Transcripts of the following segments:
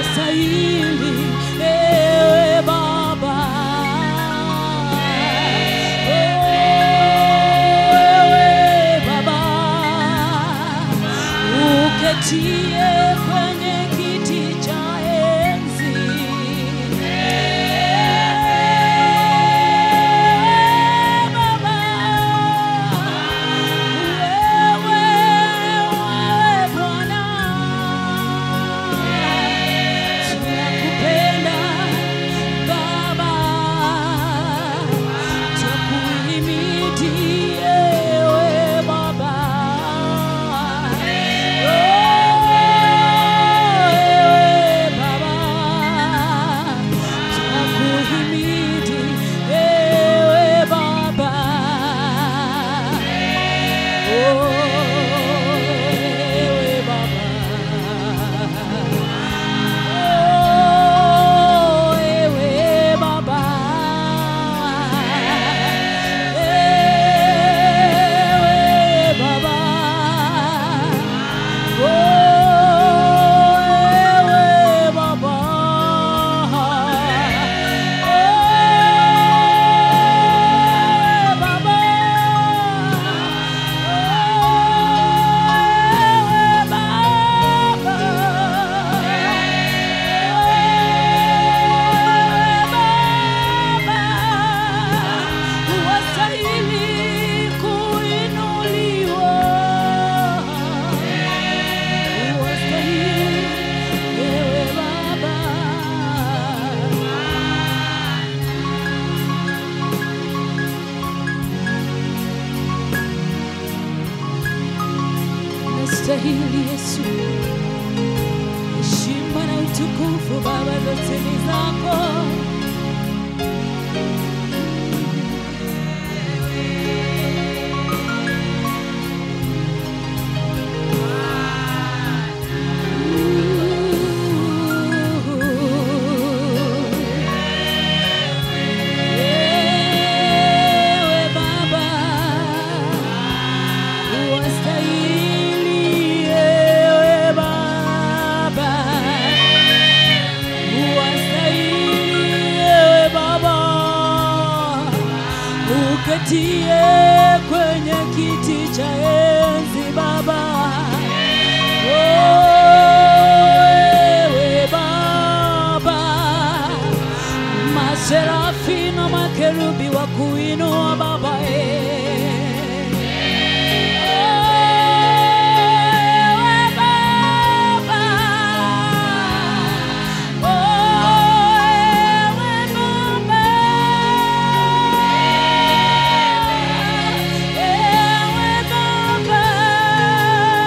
wastahili ewe Baba. Ewe Baba, uketie kwenye kiti cha enzi. Ewe Baba, wewe, wewe Bwana, tunakupenda Baba, tukuhimidi ewe Baba. Ewe Baba, tunakuhimidi ewe Baba. Oh, ewe Baba. Oh, ewe Baba. Ewe Baba. Oh, ewe Baba. Ewe Baba. Ewe Baba. Ewe Baba. Wastahili kuinuliwa. Wastahili ewe Baba. Nastahili Yesu, heshima na utukufu Baba, zote ni zako. Ewe Baba, wastahili ewe Baba, wastahili ewe Baba, uketie kwenye kiti cha enzi Baba. Ewe Baba, maserafi na makerubi wa kuinua Baba eh. Ewe Baba, oh, ewe Baba, ewe Baba,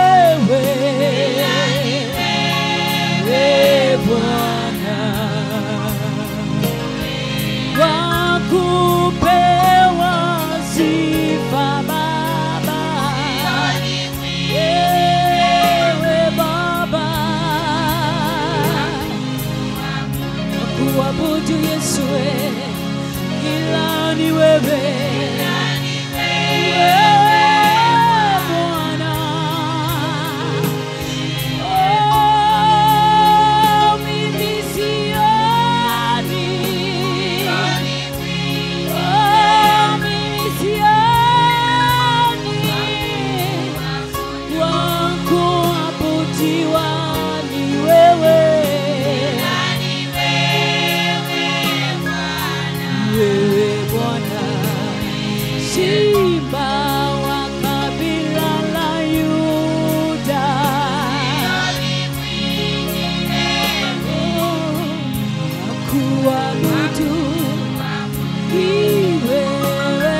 wewe Ee Bwana wakupewa sifa Baba, ewe Baba, kuabudu Yesu, ila ni wewe Wewe Bwana. Oh, mimi sioni. Oh, mimi sioni. Wa kuabudiwa ni wewe. Wewe Bwana. Simba wa kabila la Yuda. Kuabudu ni wewe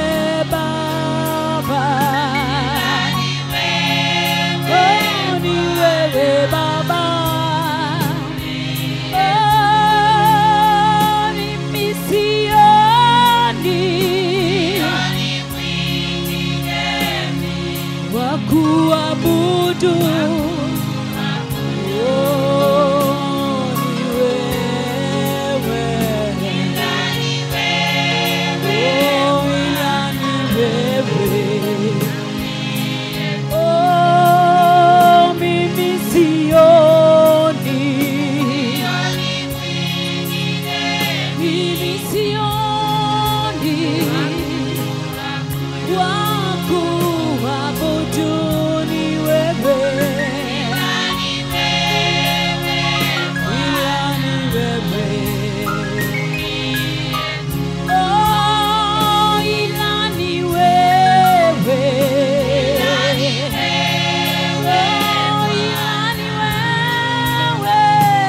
Baba. Oh, ni wewe Baba. Oh, mimi sioni wa kuabudu. Oh, ni wewe. Oh, ila ni wewe. Oh, mimi sioni. Mimi sioni wa kuabudu ni wewe. Ila ni wewe. Oh, ila ni wewe. Oh, ila ni wewe.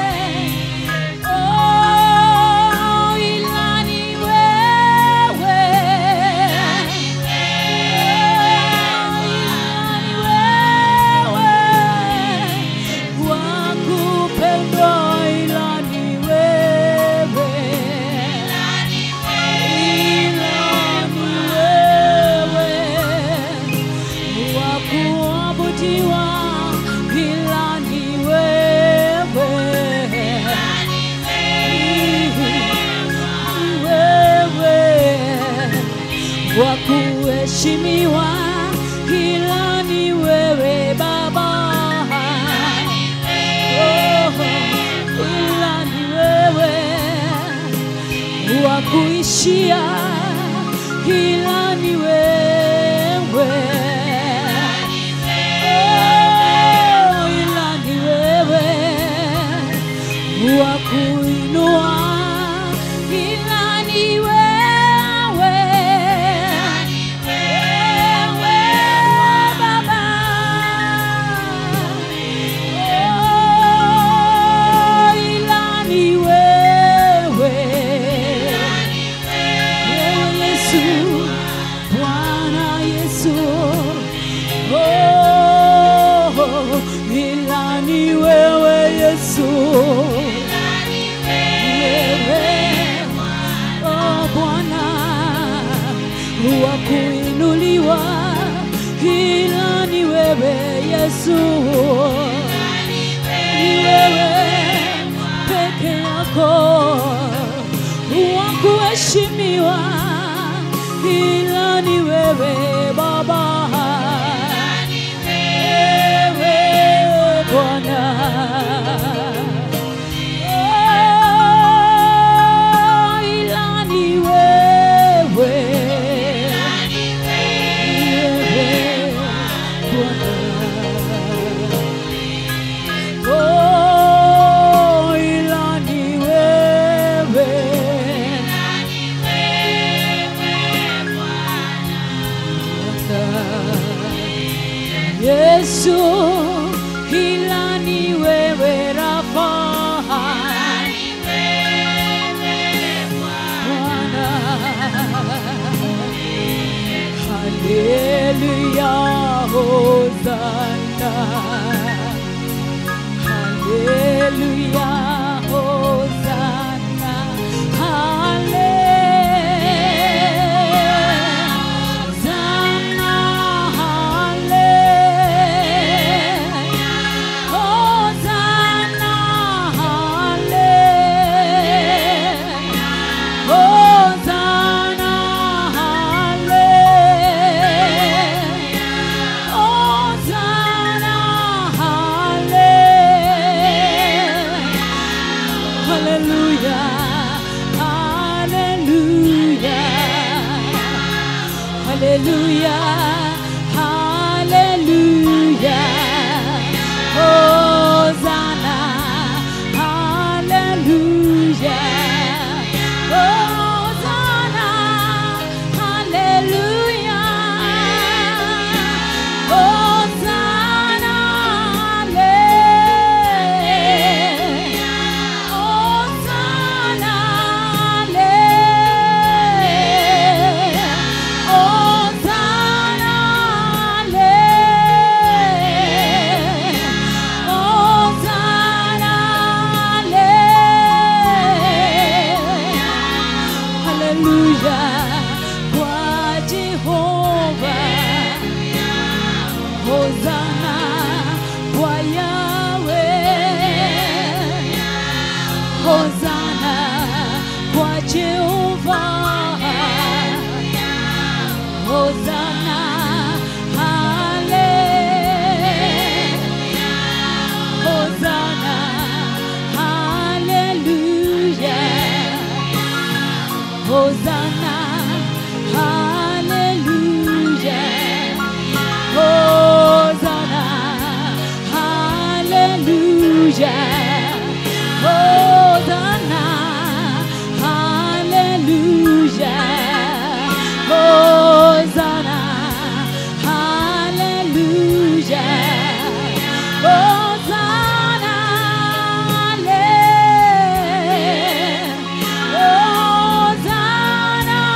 Oh, ila ni wewe. Wakupendwa ila ni wewe. Ila ni wewe. Wakuabudiwa ila ni wewe. Wewe wa kuheshimiwa ila ni wewe Baba. Oh, ila ni wewe wa kuishia ila ni wewe. Oh, ila ni wewe wa kuinua ila ni wewe. Wewe Baba. Oh, ila ni wewe. Wewe Yesu, Bwana Yesu. Oh, ila ni wewe Yesu. Wewe, oh Bwana, wa kuinuliwa, ila ni wewe Yesu. Ni wewe peke yako wa kuheshimiwa, ila ni wewe Baba. Wewe Bwana. Oh, ila ni wewe. Wewe Bwana. Oh, ila ni wewe. Yesu, ila ni wewe Rafa. Bwana. Haleluya, Hosana. Haleluya, Hosana, Hallelujah, Hosanna, Hallelujah, Hosanna, Hallelujah, Hallelujah, Hallelujah. Hallelujah, hallelujah. Hosanna, hallelujah. Hosanna, hallelujah. Hosanna, hallelujah. Hosanna, hallelujah. Hosanna, hallelujah. Hosanna, hallelujah. Hallelujah kwa Jehova. Hosanna kwa Yahweh. Hosanna kwa Jehova. Hosanna, hallelujah. Hosanna, hallelujah. Hosanna, hallelujah. Hosanna, hallelujah. Hosanna, hallelujah. Hosanna, hallelujah. Hosanna, hallelujah. Hosanna,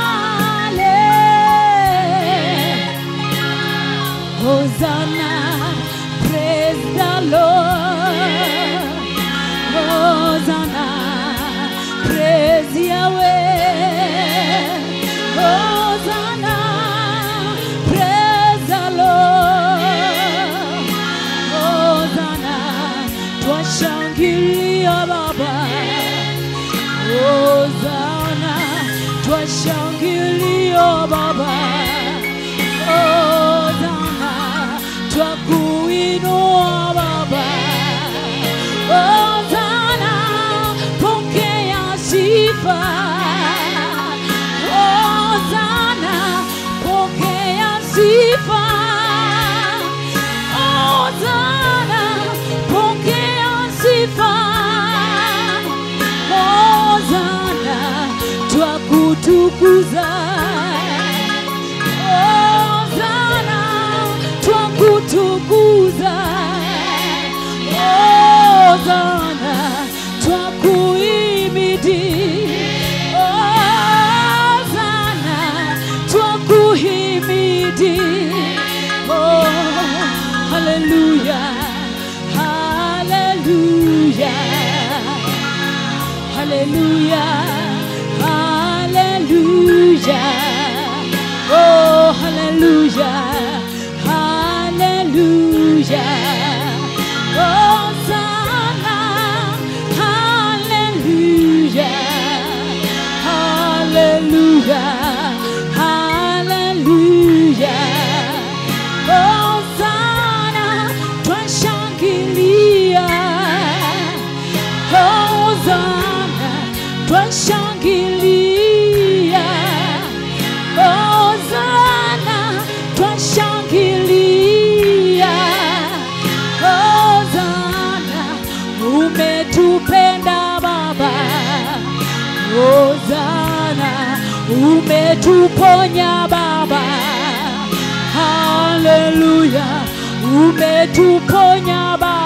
hallelujah. Hosanna, praise the Lord. Hosanna, praise Yahweh. Hosanna, praise the Lord. Hosanna, twashangilia Baba. Hosanna, twashangilia Baba. Hosanna, twakuinua Baba. Hosanna, pokea sifa. Hosanna, pokea sifa. Hosanna, pokea sifa. Hosanna, twakutukuza. Hosanna, twakutukuza. Hosanna, twakuimidi. Hosanna, twakuhimidi. Oh, hallelujah, hallelujah. Hallelujah, hallelujah. Oh, hallelujah, hallelujah. Hosanna, hallelujah, hallelujah, hallelujah. Hosanna, twashangilia. Hosanna, twashangilia. Hosanna, twashangilia. Hosanna, umetupenda Baba. Hosanna, umetuponya Baba. Haleluya, umetuponya Baba.